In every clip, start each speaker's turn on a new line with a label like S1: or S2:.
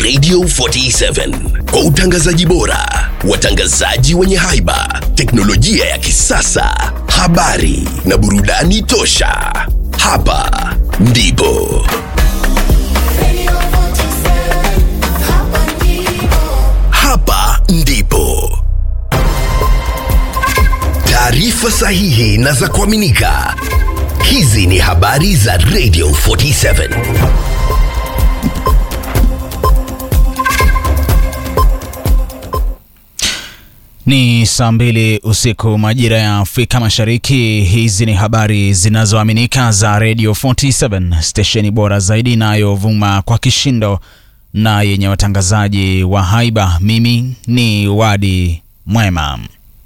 S1: Radio 47 kwa utangazaji bora, watangazaji wenye haiba, teknolojia ya kisasa, habari na burudani tosha. Hapa ndipo hapa ndipo taarifa sahihi na za kuaminika. Hizi ni habari za Radio 47.
S2: Ni saa mbili usiku majira ya Afrika Mashariki. Hizi ni habari zinazoaminika za Radio 47, stesheni bora zaidi inayovuma kwa kishindo na yenye watangazaji wa haiba. Mimi ni Wadi Mwema.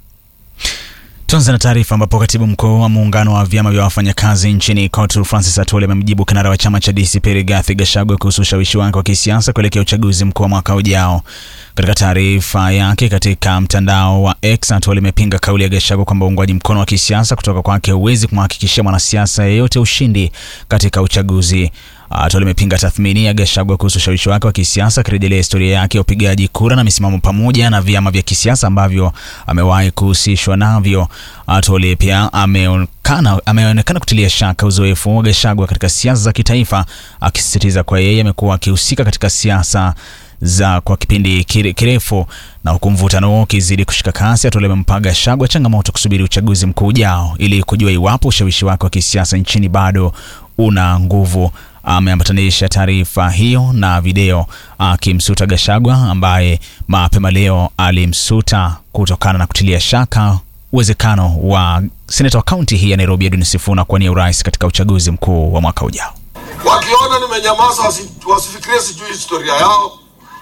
S2: Tuanze na taarifa ambapo katibu mkuu wa muungano wa vyama vya wafanyakazi nchini COTU Francis Atwoli amemjibu kinara wa chama cha DCP Rigathi Gachagua kuhusu ushawishi wake wa kisiasa kuelekea uchaguzi mkuu wa mwaka ujao. Katika taarifa yake katika mtandao wa X, Atwoli imepinga kauli ya Gachagua kwamba uungwaji mkono wa kisiasa kutoka kwake huwezi kumhakikishia mwanasiasa yeyote ushindi katika uchaguzi. Atwoli imepinga tathmini ya Gachagua kuhusu ushawishi wake wa kisiasa akirejelea historia yake ya upigaji kura na misimamo pamoja na vyama vya kisiasa ambavyo amewahi kuhusishwa navyo. Atwoli pia ameonekana ameonekana kutilia shaka uzoefu wa Gachagua katika siasa za kitaifa, akisisitiza kwa yeye amekuwa akihusika katika siasa za kwa kipindi kire- kirefu na huku mvutano huo ukizidi kushika kasi, Atwoli amempa Gachagua changamoto kusubiri uchaguzi mkuu ujao ili kujua iwapo ushawishi wake wa kisiasa nchini bado una nguvu. Ameambatanisha taarifa hiyo na video akimsuta Gachagua ambaye mapema leo alimsuta kutokana na kutilia shaka uwezekano wa seneta wa kaunti hii ya Nairobi Edwin Sifuna kuwania urais katika uchaguzi mkuu wa mwaka ujao.
S3: wakiona nimenyamaza wasi, wasifikirie sijui historia yao.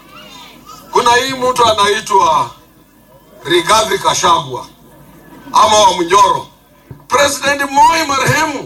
S3: Kuna hii mtu anaitwa Rigathi Kashagwa ama wa Mnyoro. President Moi marehemu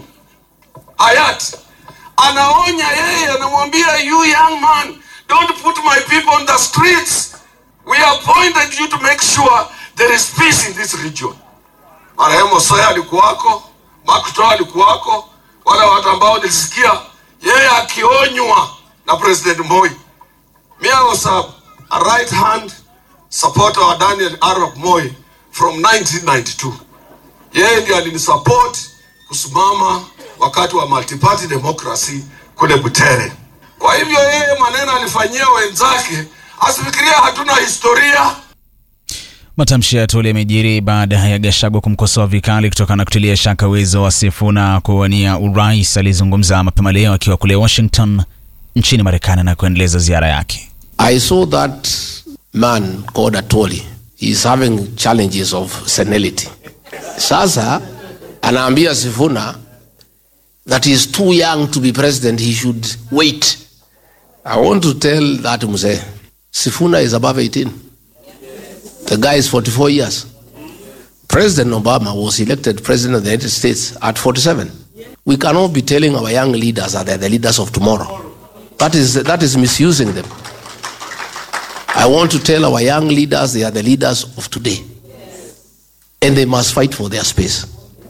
S3: hayati anaonya yeye, anamwambia you young man, don't put my people on the streets. We appointed you to make sure there is peace in this region. Marehemu Soya alikuwako, Makto alikuwako, wale watu ambao nilisikia yeye akionywa na President Moi. Me I was a, a right hand supporter wa Daniel Arap Moi from 1992. Yeye ndiye alinisupport kusimama wakati wa multi-party democracy kule Butere. Kwa hivyo yeye maneno alifanyia wenzake, asifikiria hatuna historia.
S2: Matamshi ya Atwoli yamejiri baada ya Gachagua kumkosoa vikali kutokana na kutilia shaka uwezo wa Sifuna kuwania urais. Alizungumza mapema leo akiwa kule Washington nchini Marekani na kuendeleza ziara yake.
S4: I saw that man called Atoli. He's having challenges of senility. Sasa anaambia Sifuna that he's too young to be president, he should wait. I want to tell that mzee, Sifuna is above 18. The guy is 44 years. President Obama was elected president of the United States at 47. We cannot be telling our young leaders that they're the leaders of tomorrow. That is, that is misusing them. I want to tell our young leaders they are the leaders of today. And they must fight for their space.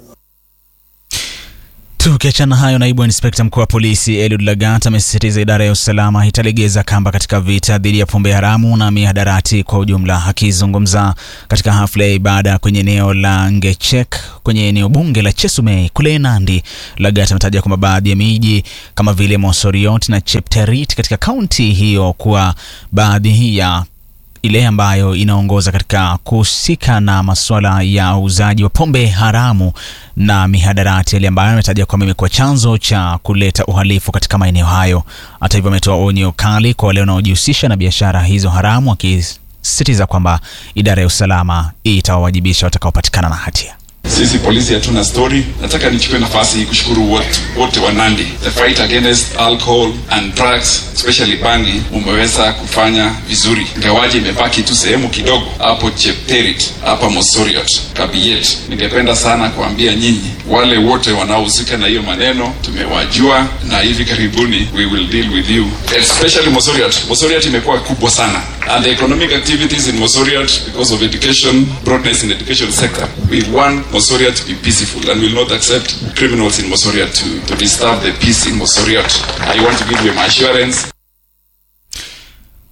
S2: Tukiachana hayo, naibu inspekta mkuu wa polisi Eliud Lagat amesisitiza idara ya usalama italegeza kamba katika vita dhidi ya pombe haramu na mihadarati kwa ujumla. Akizungumza katika hafla ya ibada kwenye eneo la Ngechek kwenye eneo bunge la Chesumei kule Nandi, Lagat ametaja kwamba baadhi ya miji kama vile Mosoriot na Chepterit katika kaunti hiyo kuwa baadhi ya ile ambayo inaongoza katika kuhusika na masuala ya uuzaji wa pombe haramu na mihadarati, ile ambayo ametaja kwamba imekuwa chanzo cha kuleta uhalifu katika maeneo hayo. Hata hivyo, ametoa onyo kali kwa wale wanaojihusisha na biashara hizo haramu, akisisitiza kwamba idara ya usalama itawawajibisha watakaopatikana na hatia.
S5: Sisi polisi hatuna story. Nataka nichukue nafasi hii kushukuru wote wote wa Nandi. The fight against alcohol and drugs especially bangi umeweza kufanya vizuri, ingawaje imebaki tu sehemu kidogo hapo Chepterit, hapa Mosoriot, Kabiet. Ningependa sana kuambia nyinyi wale wote wanaohusika na hiyo maneno, tumewajua na hivi karibuni we will deal with you, especially Mosoriot. Mosoriot imekuwa kubwa sana and the economic activities in Mosoriot because of education, broadness in education sector. We want Mosoriot to be peaceful and will not accept criminals in Mosoriot to, to disturb the peace in Mosoriot. I want to give you my assurance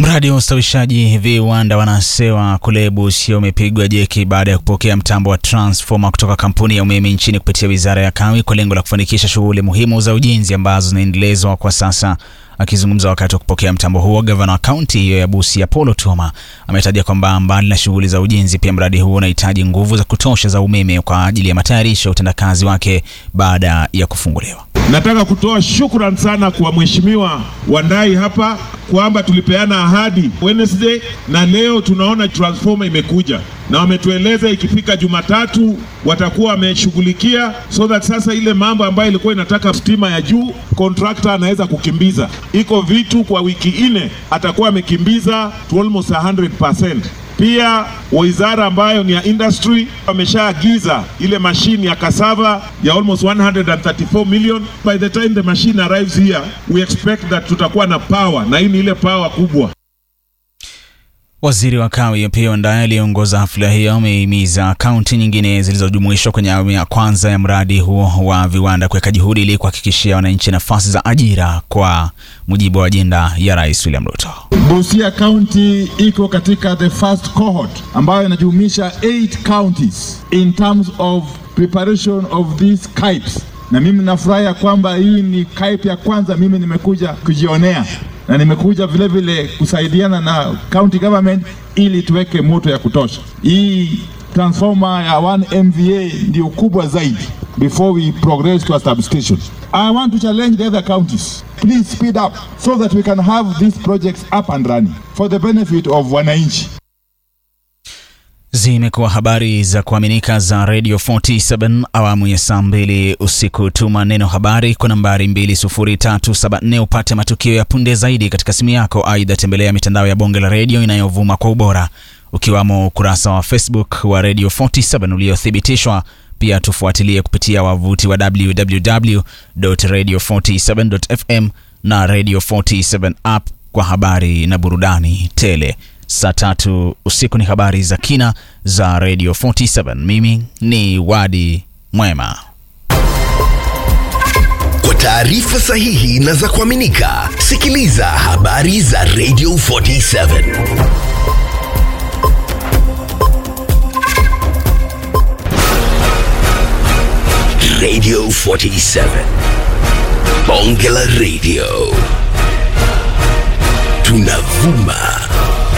S2: Mradi wa ustawishaji viwanda wanasewa kule Busia umepigwa jeki baada ya kupokea mtambo wa transformer kutoka kampuni ya umeme nchini kupitia wizara ya Kawi kwa lengo la kufanikisha shughuli muhimu za ujenzi ambazo zinaendelezwa kwa sasa. Akizungumza wakati wa kupokea mtambo huo, gavana wa kaunti hiyo ya Busia Apollo Tuma ametaja kwamba mbali na shughuli za ujenzi, pia mradi huo unahitaji nguvu za kutosha za umeme kwa ajili ya matayarisho ya utendakazi wake baada ya kufunguliwa.
S6: Nataka kutoa shukrani sana kwa mheshimiwa Wandai hapa kwamba tulipeana ahadi Wednesday na leo tunaona transformer imekuja na wametueleza ikifika Jumatatu watakuwa wameshughulikia, so that sasa ile mambo ambayo ilikuwa inataka stima ya juu contractor anaweza kukimbiza. Iko vitu kwa wiki nne atakuwa amekimbiza to almost 100%. Pia wizara ambayo ni ya industry wameshaagiza ile mashine ya cassava ya almost 134 million. By the time the machine arrives here we expect that tutakuwa na power, na hii ni ile power kubwa.
S2: Waziri wa Kawi pia Wandayi aliyeongoza hafla hiyo amehimiza kaunti nyingine zilizojumuishwa kwenye awamu ya kwanza ya mradi huo wa viwanda kuweka juhudi ili kuhakikishia wananchi nafasi za ajira kwa mujibu wa ajenda ya Rais William Ruto.
S7: Busia County iko katika the first cohort ambayo inajumuisha 8 counties in terms of preparation of these KIPes, na mimi nafurahi kwamba hii ni KIPE ya kwanza mimi nimekuja kujionea na nimekuja vile vile kusaidiana na county government ili tuweke moto ya kutosha. Hii transformer ya 1 MVA ndio kubwa zaidi before we progress to a substation. I want to challenge the other counties. Please speed up so that we can have these projects up and running for the benefit of wananchi.
S2: Zimekuwa habari za kuaminika za Radio 47 awamu ya saa mbili usiku. Tuma neno habari kwa nambari 20374 upate matukio ya punde zaidi katika simu yako. Aidha, tembelea mitandao ya bonge la redio inayovuma kwa ubora ukiwamo ukurasa wa Facebook wa Radio 47 uliothibitishwa. Pia tufuatilie kupitia wavuti wa www.radio47.fm na Radio 47 app kwa habari na burudani tele. Saa tatu usiku ni habari za kina za Radio 47. Mimi ni Wadi Mwema.
S1: Kwa taarifa sahihi na za kuaminika, sikiliza habari za Radio 47. Radio 47. Bonge la Radio. Tunavuma